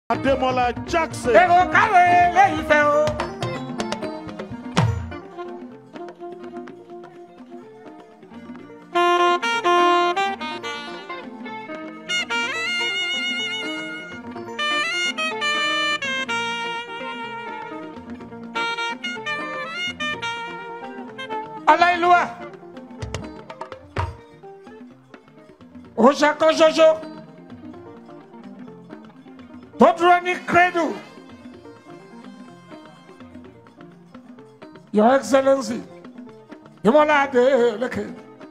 Ademola Jackson. èrò káwé lẹ́yìn fẹ́ o. aláìlúwà òòṣà kan ṣoṣo tó dúró ní credo your excellency ìmọ̀lá adélèké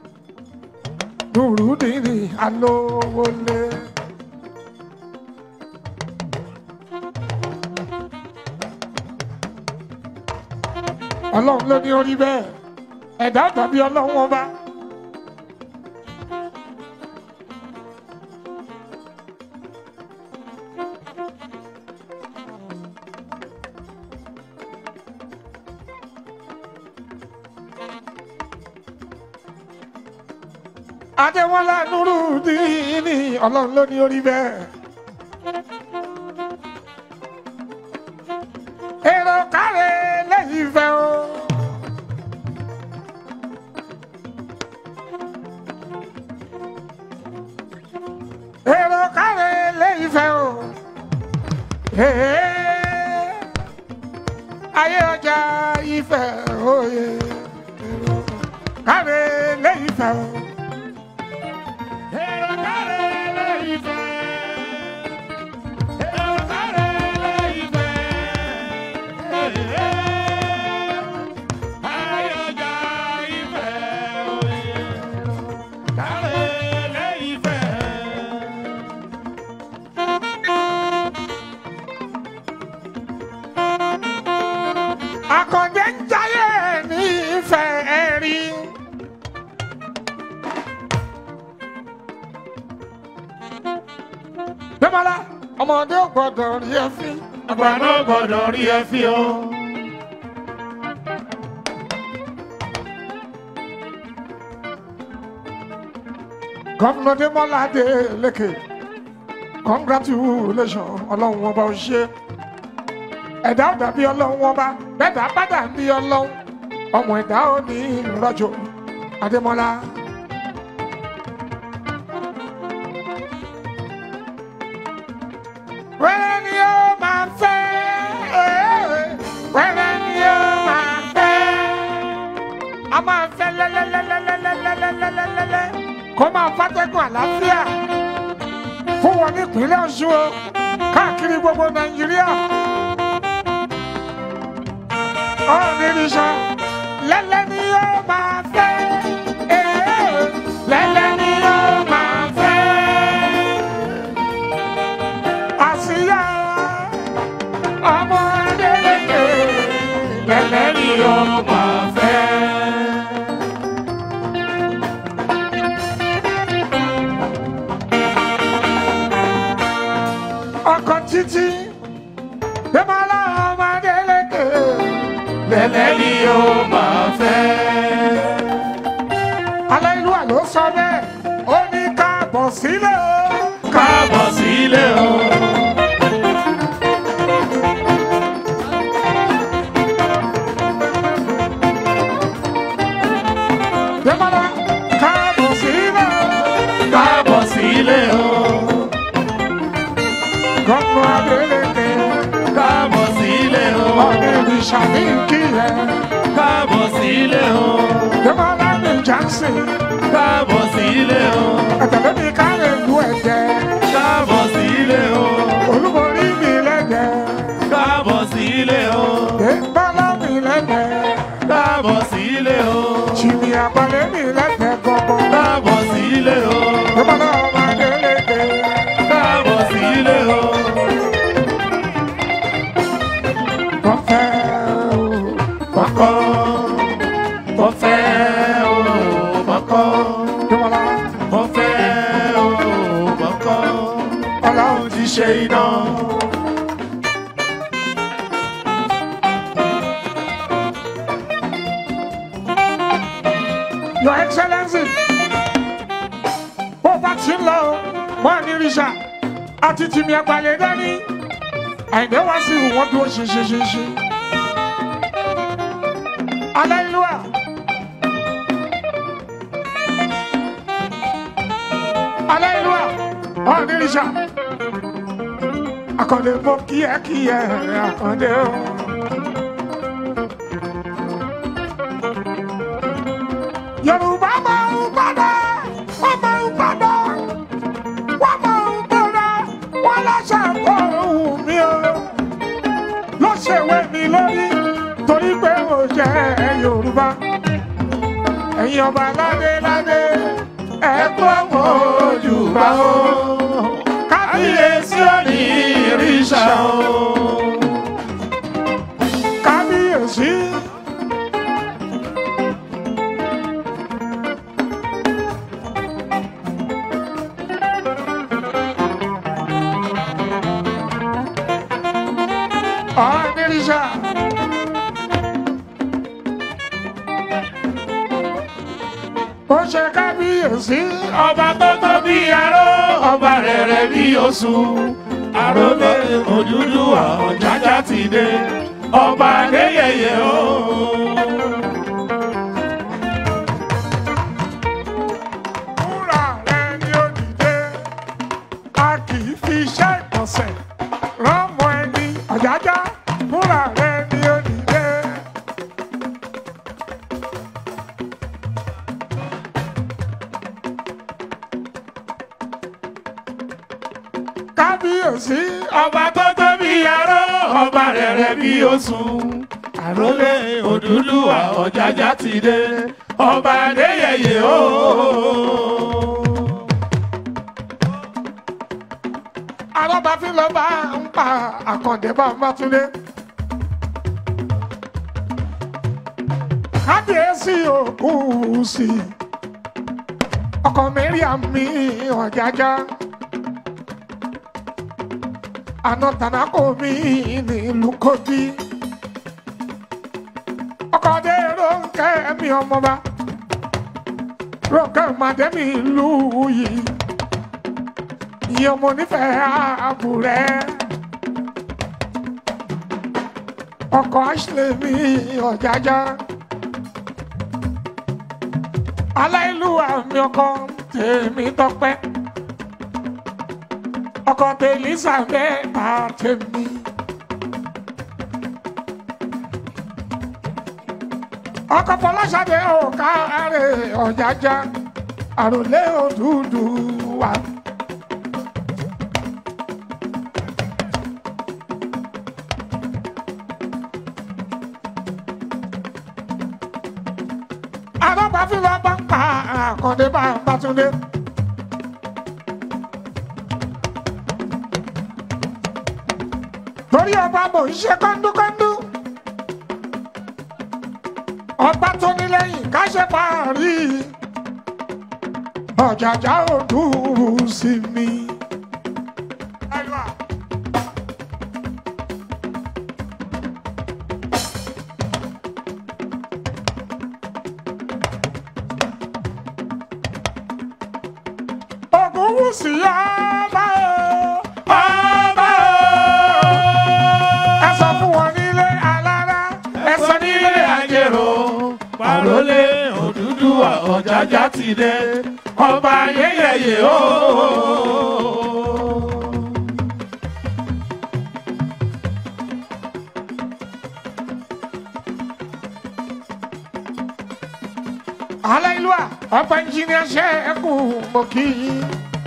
nùrùdìní alówólé. ọlọ́run ló ní orí bẹ́ẹ̀ ẹ̀dá tàbí ọlọ́run ọba. adéwọlá nùrùdìní ọlọ́run ló ní orí bẹ́ẹ̀. èrò kárẹ̀ lẹ́yìn fẹ́ o. èrò kárẹ̀ lẹ́yìn fẹ́ o. Ee, ayé ọjà ìfẹ́ òye èrò kárẹ̀ lẹ́yìn fẹ́ o. Èrò kárẹ̀ lẹ́yìn fẹ́. Èrò kárẹ̀ lẹ́yìn fẹ́. Ee, ayé ọjà ìfẹ́ òye kárẹ̀ lẹ́yìn fẹ́. Akọ̀dé ń jayé ní ìfẹ́ ẹ̀rí. Bẹ́mọ̀lá, ọmọdé ò gbọ́dọ̀ rí ẹ fín. Àgbà náà gbọ́dọ̀ rí ẹ fi o. Gọ́fúnà Démọ́lá Adélékè, congratulations, ọlọ́run ọba ò ṣe. Ẹ̀dá ò dàbí ọlọ́run ọba, bẹ́ẹ̀dá bá dàbí ọlọ́run, ọmọ ẹ̀dá ò ní rọ́jò. Adémọ́lá. Wẹ́rẹ́ ni ó máa fẹ́, wẹ́rẹ́ ni ó máa fẹ́ a máa fẹ́ lẹ́lẹ́lẹ́lẹ́lẹ́lẹ́lẹ́lẹ́lẹ́lẹ́ kó máa fàtẹ́gùn àlàáfíà fún wọn nípínlẹ̀ ọ̀ṣun o káàkiri gbogbo nàìjíríà ọ̀nìrìṣà lẹ́lẹ́ ni yóò máa fẹ́ ee, lẹ́lẹ́ ni yóò máa fẹ́ àṣìyá ọmọ adélèké lẹ́lẹ́ ni yóò máa fẹ́. ọkọ̀ títí Dẹ́mọ́lá ọmọdé lékè Lẹ́lẹ́ ni ó máa fẹ́. aláìlúwà ló sọ bẹ́ẹ̀ ó ní káàbọ̀ sílẹ̀ o. Káàbọ̀ sílé o. Dẹ́mọ́lá káàbọ̀ sílẹ̀ o. Káàbọ̀ sílé o. gọ́nà adélékè Káàbọ̀ sílé o. ọ̀nà ìṣàmì kìlẹ̀ Káàbọ̀ sílé o. Dẹ́mọ́lá ní Johnson Káàbọ̀ sílé o. ẹ̀tẹ̀lẹ́ mi káàrẹ̀ lu ẹ̀jẹ̀ Káàbọ̀ sílé o. olúborí mi lẹ́jẹ̀ Káàbọ̀ sílé o. Dẹ́mọ́lá mi lẹ́jẹ̀ Káàbọ̀ sílé o. jìnnì àpàlẹ́ mi lẹ́jẹ̀ gbọ̀ngàn Káàbọ̀ sílé o. Dẹ́mọ́lá ọmọdé lékè. Káàbọ̀ sílé o. Bọ́fẹ́ o, Mọ̀kọ́. Mo fẹ́ o. Mọ̀kọ́. Dẹ́mọ́lá Mo fẹ́ o. Mọ̀kọ́. ọlọ́run Ti ṣe iná. Your Excellency. Bó bá ti ń lọ o, wọ́n ní Rìṣà àti tìmí àgbàlẹ̀ dání. àìdè wá sí wọn dúró ṣinṣinṣinṣin. Aleluya. Aleluya. Ọ̀nìrìṣà. Akọ̀dé mo kíákíá akọ̀dé o. Yorùbá máa ń padà, wọ́n máa ń padà, wọ́n máa ń padà, wọ́n lọ́sẹ̀ kọ́ ohun mi o. Ló ṣèwé mi lórí torí pé mo jẹ́ Yorùbá. Ẹ̀yin ọba ládé ládé, ẹ gbọ́ mọ́ ojúbà o. Kábíyèsí òní ìrìṣà o. Kábíyèsí. Ọ̀nìrìṣà. Ó ṣe kábíyèsí. ọba tó tó bí aró ọba rẹ̀rẹ̀ bí oṣù àròlé Odùduwà Ọ̀jájá ti dé ọba adéyẹyẹ o. Wúrà rẹ̀ ni ó dìde. A kì í fi iṣẹ́ ìkọ̀sẹ̀ rọ́mọ ẹni. Ọ̀jájá. Wúrà rẹ̀ ni ó dìde. Kábíyèsí. ọba tó tó bí aró ọba rẹ̀rẹ̀ bí oṣù àròlé Odùduwà Ọ̀jájá ti dé ọba adéyẹyẹ o. Arọ́bàfin ló bá ń pa Àkàndé Bàbátúndé. Kábíyèsí òkú sí i. Ọkọ Mariam mi Ọ̀jájá. Àná Tànákò mi nílùú Kogi. Ọkọ dé Rónkẹ́ mi ọmọba. Rónkẹ́ Màdẹ́mi ìlú yìí ìyẹn ọmọ onífẹ̀ẹ́ àbúrẹ́ ọkọ̀ ashley mi ọ̀jájá aláìlúwà mi ọkọ tèmi tọpẹ́ ọkọ tèlísà mẹ́ta tèmi. ọkọ fọláṣadé òkàrẹ ọ̀jájá àròlé Odùduwà. Arọ́bàfin ló bá ń pa Àkàndé Bàbátúndé. Torí ọba mò ń ṣe kọ́ńdúkọ́ńdú. Ọba tó ní lẹ́yìn ká ṣe parí. Ọ̀jàjà òdúró sí mi. Ògúnwùsì ọba o. ọba o. Ẹ sọ fún wọn nílé alára. Ẹ sọ nílé àjèrò pàrólé Odùduwà Ọ̀jájá ti dé ọba ayẹyẹ o. Aláìlúwà ọba ẹnjìnìá ṣe é kú mọ́ kí yín.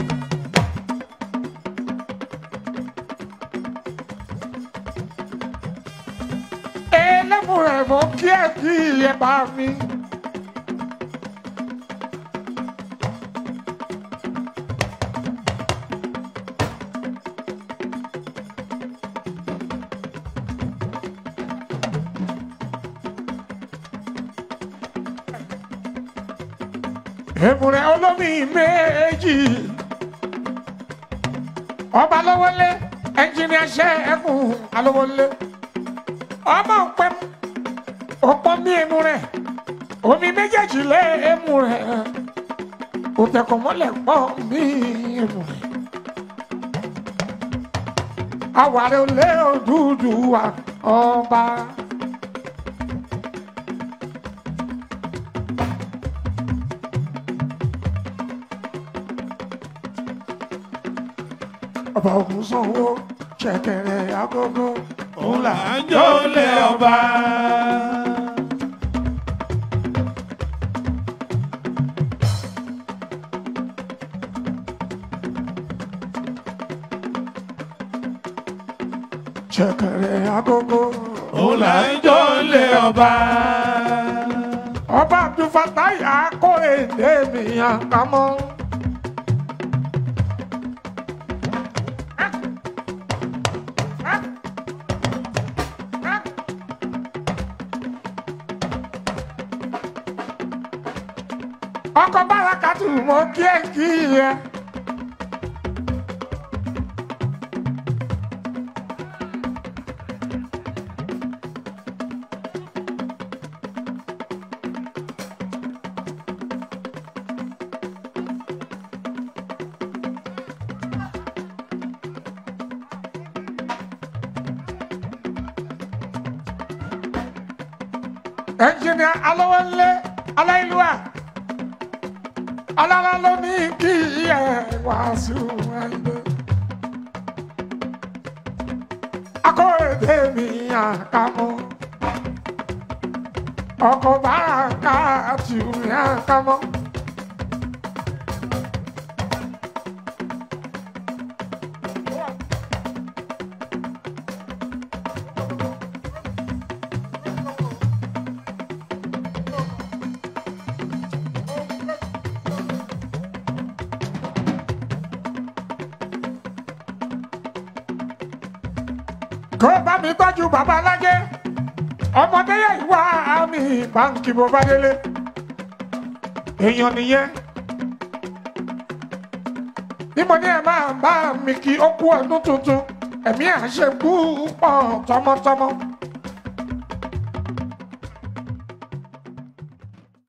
Ẹlẹ́mùrẹ̀ mọ́ kí ẹ kí ẹ bá mi. Èmùrẹ̀ olómi méjì. Ọba lọ́wọ́lé ẹnjìnìá ṣe é kú alówólé. Ọmọ òpẹ́ ọ̀pọ̀ mi èmùrẹ̀ omi méjèèjì lé èmùrẹ̀ òtẹ̀kọ̀ mọ́lẹ̀ pọ̀ mí èmùrẹ̀. àwárí olè Odùduwà ọba. ọba ògùn sanwó ṣẹ̀kẹ̀rẹ̀ agogo òun là ń jó lé ọba. ṣẹ̀kẹ̀rẹ̀ agogo òun là ń jó lé ọba. ọba abdulfatai akóredé mi àkámọ́. ọkọ̀ bárakàtù mọ́ kí ẹ kí ẹ. ẹnjìnìà alówólé aláìlúwà alára ló ní kí ẹ wàásù ẹgbẹ. akóredé mi àkàmọ́ ọkọ̀ bára ká tì mí àkàmọ́. kó bá mi tọ́jú bàbá alájẹ́ ọmọdé yẹ ìwà àmì báńkì bó bá délé èèyàn nìyẹn bí mo ní ẹ máa bá mi kí ó kú ọdún tuntun ẹ̀mí àṣekú pọ̀ tọmọtọmọ.